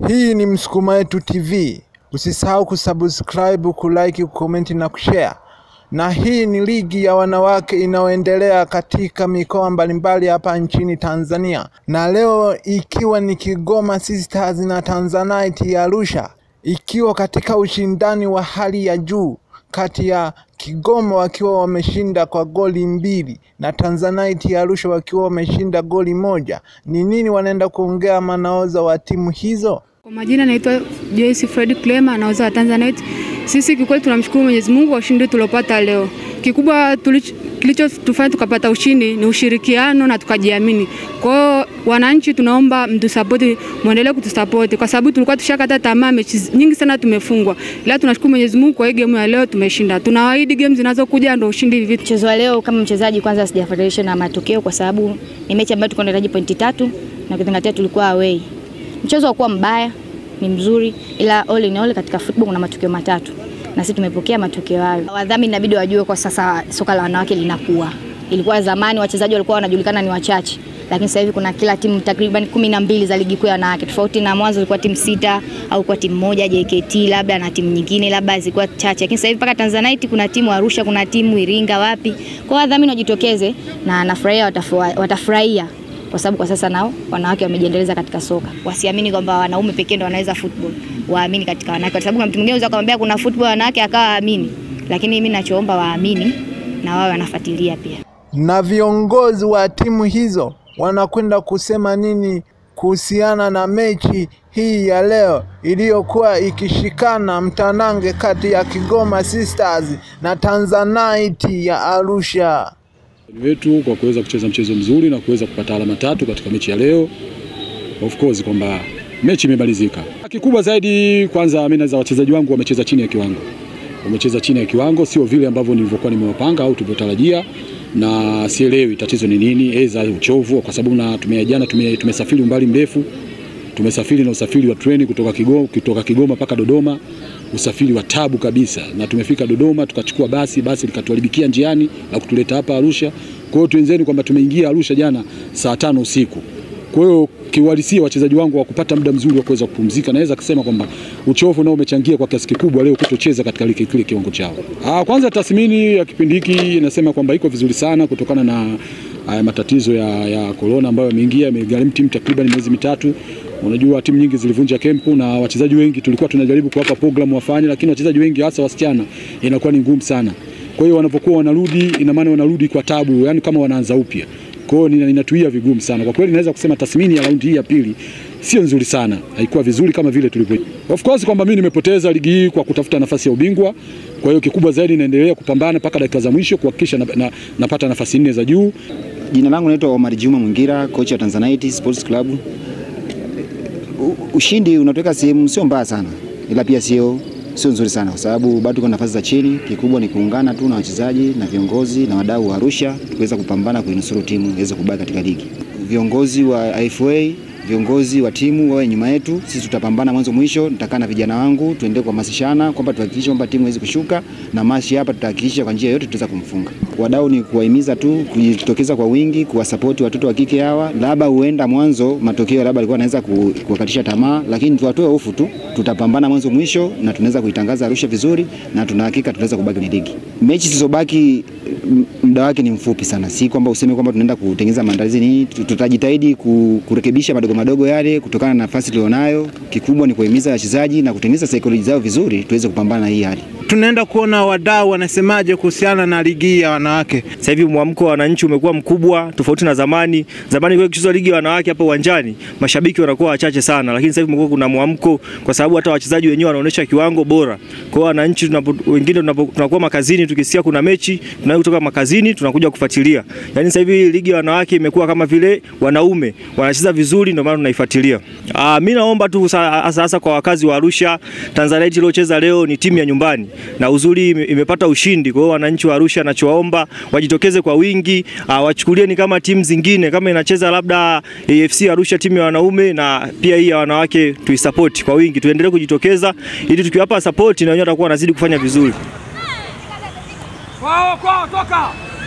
Hii ni Msukuma Wetu TV. Usisahau kusubscribe, kulike, kukomenti na kushare. Na hii ni ligi ya wanawake inayoendelea katika mikoa mbalimbali hapa nchini Tanzania, na leo ikiwa ni Kigoma Sisters na Tanzanite ya Arusha, ikiwa katika ushindani wa hali ya juu kati ya Kigoma wakiwa wameshinda kwa goli mbili na Tanzanite ya Arusha wakiwa wameshinda goli moja. Ni nini wanaenda kuongea manaoza wa timu hizo? Kwa majina naitwa Joyce Fred Clema naoza wa Tanzanite. Sisi kikweli tunamshukuru Mwenyezi Mungu kwa ushindi tuliopata leo. Kikubwa kilichotufanya tukapata ushindi ni ushirikiano na tukajiamini. Kwa hiyo wananchi, tunaomba mtusapoti, muendelee kutusapoti kwa sababu tulikuwa tushakata tamaa, mechi nyingi sana tumefungwa, ila tunashukuru Mwenyezi Mungu kwa hii game ya leo tumeshinda. Tunawaahidi game zinazokuja ndio ushindi hivi. Mchezo wa leo kama mchezaji, kwanza sijafuatilia na matokeo kwa sababu ni mechi ambayo tulikuwa tunahitaji pointi tatu na kuzingatia tulikuwa away. Mchezo haukuwa mbaya, ni mzuri, ila all in all katika football kuna matokeo matatu na sisi tumepokea matokeo hayo. Wadhamini inabidi wajue kwa sasa soka la wanawake linakuwa. Ilikuwa zamani wachezaji walikuwa wanajulikana ni wachache, lakini sasa hivi kuna kila timu takriban kumi na mbili za ligi kuu ya wanawake, tofauti na mwanzo ilikuwa timu sita au kwa timu moja JKT labda na timu nyingine labda zilikuwa chache, lakini sasa hivi mpaka Tanzanite kuna timu Arusha, kuna timu Iringa, wapi. Kwa wadhamini wajitokeze, na nafurahia watafurahia kwa sababu kwa sasa nao wanawake wamejiendeleza katika soka. Wasiamini kwamba wanaume pekee ndio wanaweza football, waamini katika wanawake, kwa sababu kuna mtu mwingine unaweza kumwambia kuna football wanawake akawa aamini, lakini mimi ninachoomba waamini na wao wanafuatilia pia. Na viongozi wa timu hizo wanakwenda kusema nini kuhusiana na mechi hii ya leo iliyokuwa ikishikana mtanange kati ya Kigoma Sisters na Tanzanite ya Arusha wetu kwa kuweza kucheza mchezo mzuri na kuweza kupata alama tatu katika mechi ya leo. Of course kwamba mechi imemalizika. Kikubwa zaidi kwanza, mimi naweza wachezaji wangu wamecheza chini ya kiwango, wamecheza chini ya kiwango, sio vile ambavyo nilivyokuwa nimewapanga au tulivyotarajia, na sielewi tatizo ni nini, aidha uchovu, kwa sababu na tumejana tume, tumesafiri umbali mrefu, tumesafiri na usafiri wa treni kutoka Kigoma kutoka Kigoma mpaka Dodoma usafiri wa tabu kabisa, na tumefika Dodoma tukachukua basi, basi likatuharibikia njiani na kutuleta hapa Arusha. Kwa hiyo tuenzeni kwamba tumeingia Arusha jana saa tano usiku. Kwa hiyo kiuhalisia wachezaji wangu wa kupata muda mzuri wa kuweza kupumzika, naweza kusema kwamba uchovu nao umechangia kwa kiasi kikubwa leo kutocheza katika kile kile kiwango chao. Ah, kwanza tathmini ya kipindi hiki inasema kwamba iko vizuri sana kutokana na haya matatizo ya, ya corona ambayo yameingia, yamegharimu timu takriban miezi mitatu. Unajua timu nyingi zilivunja kempu na wachezaji wengi tulikuwa tunajaribu kuwapa programu wafanye, lakini wachezaji wengi hasa wasichana inakuwa ni ngumu sana. Kwa hiyo wanapokuwa wanarudi, ina maana wanarudi kwa tabu, yani kama wanaanza upya. Kwa hiyo ninatuia vigumu sana kwa kweli. Naweza kusema tathmini ya raundi hii ya pili sio nzuri sana, haikuwa vizuri kama vile tulivyo. Of course kwamba mimi nimepoteza ligi hii kwa kutafuta nafasi ya ubingwa. Kwa hiyo kikubwa zaidi naendelea kupambana mpaka dakika za mwisho kuhakikisha na, na, napata nafasi nne za juu. Jina langu naitwa Omar Juma Mwingira, kocha wa Tanzanite Sports Club. Ushindi unatoka sehemu sio mbaya sana, ila pia sio sio nzuri sana, kwa sababu bado tuko nafasi za chini. Kikubwa ni kuungana tu na wachezaji na viongozi na wadau wa Arusha tuweza kupambana kuinusuru timu iweze kubaki katika ligi. Viongozi wa IFA viongozi wa timu wawe nyuma yetu, sisi tutapambana mwanzo mwisho. Nitakaa na vijana wangu tuendelee kuhamasishana kwamba tuhakikishe kwamba timu haiwezi kushuka, na mashi hapa tutahakikisha kwa njia yote tutaweza kumfunga. Wadau ni kuwahimiza tu kujitokeza kwa wingi, kuwasapoti watoto wa kike hawa. Labda huenda mwanzo matokeo labda alikuwa anaweza kuwakatisha tamaa, lakini tuwatoe hofu tu, tutapambana mwanzo mwisho na tunaweza kuitangaza Arusha vizuri, na tuna hakika tutaweza kubaki kwenye ligi. Mechi zilizobaki muda wake ni mfupi sana, si kwamba useme kwamba tunaenda kutengeneza maandalizi nini. Tutajitahidi kurekebisha madogo madogo yale kutokana na nafasi tulionayo. Kikubwa ni kuhimiza wachezaji na kutengeneza saikolojia zao vizuri, tuweze kupambana na hii hali. Tunaenda kuona wadau wanasemaje kuhusiana na ligi ya wanawake. Sasa hivi mwamko wa wananchi umekuwa mkubwa tofauti na zamani. Zamani kwa kuchezwa ligi ya wanawake hapa uwanjani, mashabiki wanakuwa wachache sana, lakini sasa hivi kumekuwa kuna mwamko kwa sababu hata wachezaji wenyewe wanaonyesha kiwango bora. Kwa hiyo wananchi tunapo, wengine tunakuwa makazini, tukisikia kuna mechi tunayo kutoka makazini tunakuja kufuatilia. Yaani sasa hivi ligi ya wanawake imekuwa kama vile wanaume wanacheza vizuri, ndio maana tunaifuatilia. Ah, mimi naomba tu hasa hasa kwa wakazi wa Arusha, Tanzanite iliyocheza leo ni timu ya nyumbani na uzuri imepata ushindi. Kwa hiyo wananchi wa Arusha, nachowaomba wajitokeze kwa wingi, uh, wachukulie ni kama timu zingine, kama inacheza labda AFC Arusha timu ya wanaume na pia hii ya wanawake, tuisupport kwa wingi, tuendelee kujitokeza ili tukiwapa support na wenyewe watakuwa wanazidi kufanya vizuri. Kwao kwao toka